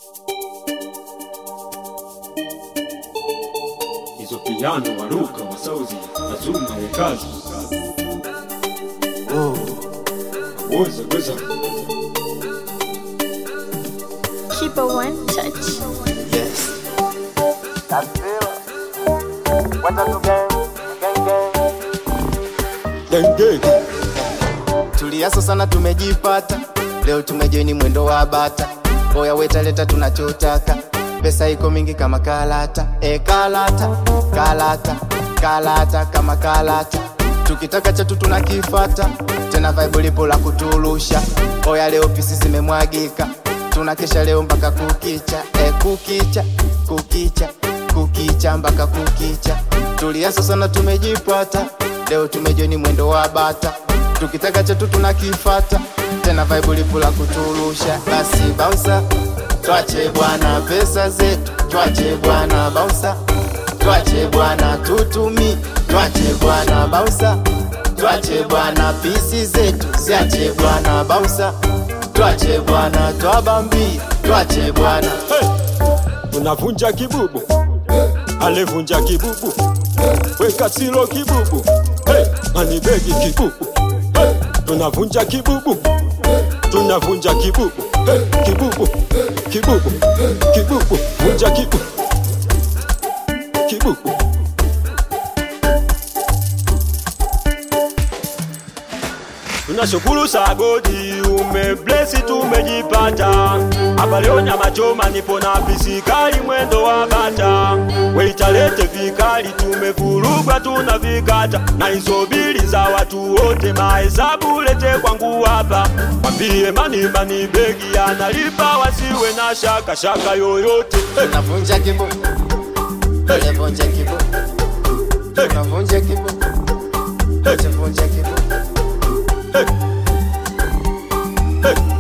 Hizo piano waruka masauzi azuma wekazi woza weza Keep a one touch. Yes. denge Tuliaso sana tumejipata, leo tumejoini mwendo wa bata. Oya wetaleta tunachotaka, pesa iko mingi kama kalata. E kalata, kalata, kalata kama kalata. Tukitaka chatu tunakifata, tena vibe lipo la kuturusha. Oya leo pisi zimemwagika, tunakesha leo mpaka kukicha. E kukicha, kukicha, kukicha mpaka kukicha. Tuliaso sana tumejipata, leo tumejoini mwendo wa bata tukitaka chetu tunakifata tena vibe lipo la kuturusha basi bausa twache bwana pesa zetu twache bwana bausa twache bwana tutumi twache bwana bausa twache bwana pisi zetu siache bwana bausa twache bwana twabambi twache bwana tunavunja kibubu alevunja kibubu weka silo kibubu hey, manibegi kibubu hey, tunavunja kibubu tunavunja kibubu hey, kibubu kibubu kibubu vunja kibubu kibubu Tunashukuru sagodi umeblesi tumejipata hapa leo nyama choma nipo na visikali mwendo wa bata weitalete vikali tumevurugwa tuna vikata na isobili za watu wote mahesabu lete kwangu hapa mwambie mani mani begi analipa wasiwe na shaka shaka yoyote hey, tunavunja kibu tunavunja kibu tunavunja kibu tunavunja kibu hey.